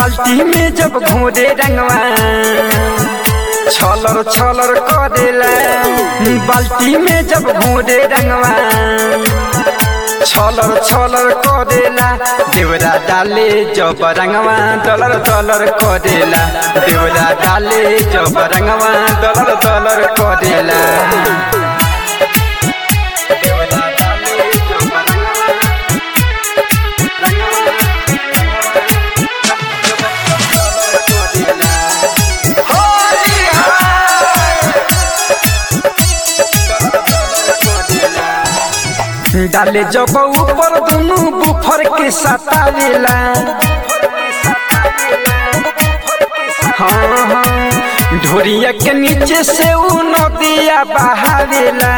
बाल्टी में जब घोरे रंगवा छलर छलर करेला बाल्टी में जब घोरे रंगवा छलर छलर करेला देवरा डाले जब रंगवा दलर दलर करेला देवरा डाले जब रंगवा दलर दलर करेला देवरा डाले जब रंगवा डाले जब ऊपर दुनु बुफर के सतावेला हाँ हाँ ढोरिया के नीचे से ऊ नदिया बहावेला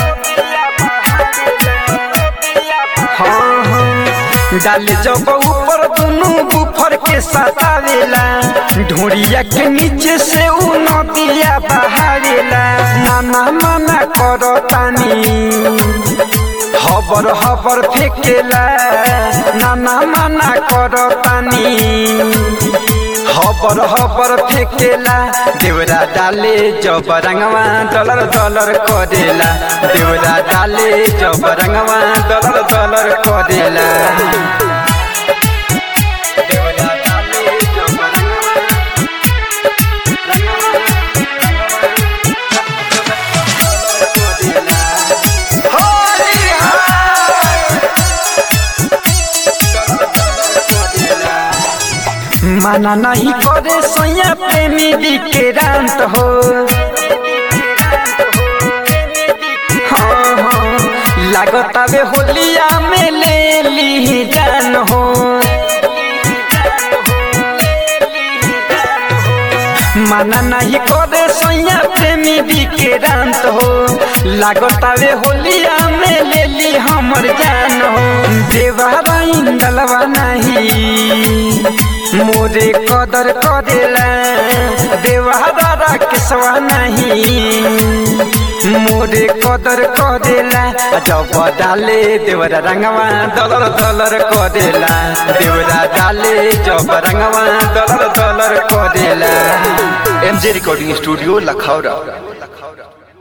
हाँ हाँ डाले जब ऊपर दुनु बुफर के सतावेला ढोरिया के नीचे से ऊ नदिया बहावेला नाना मना करो तानी हबर हबर फेकेला नाना मना करो तानी हबर हबर फेकेला देवरा डाले जब रंगवा दलर दलर करेला देवरा डाले जब रंगवा दलर दलर करेला देवरा डाले जब रंगवा माना नहीं करे सोया प्रेमी विक्रांत हो हाँ हाँ लागत आवे होलिया में ले ली जान हो माना नहीं करे सोया प्रेमी विक्रांत हो लागत आवे होलिया में ले ली हमर जान हो देवारा इंदलवा नहीं मोरे कदर करेला देवारा केसवा नहीं मोरे कदर करेला जब डाले देवरा रंगवा दलर दलर करेला देवरा डाले जब रंगवा दलर दलर करेला एमजे रिकॉर्डिंग स्टूडियो लखौरा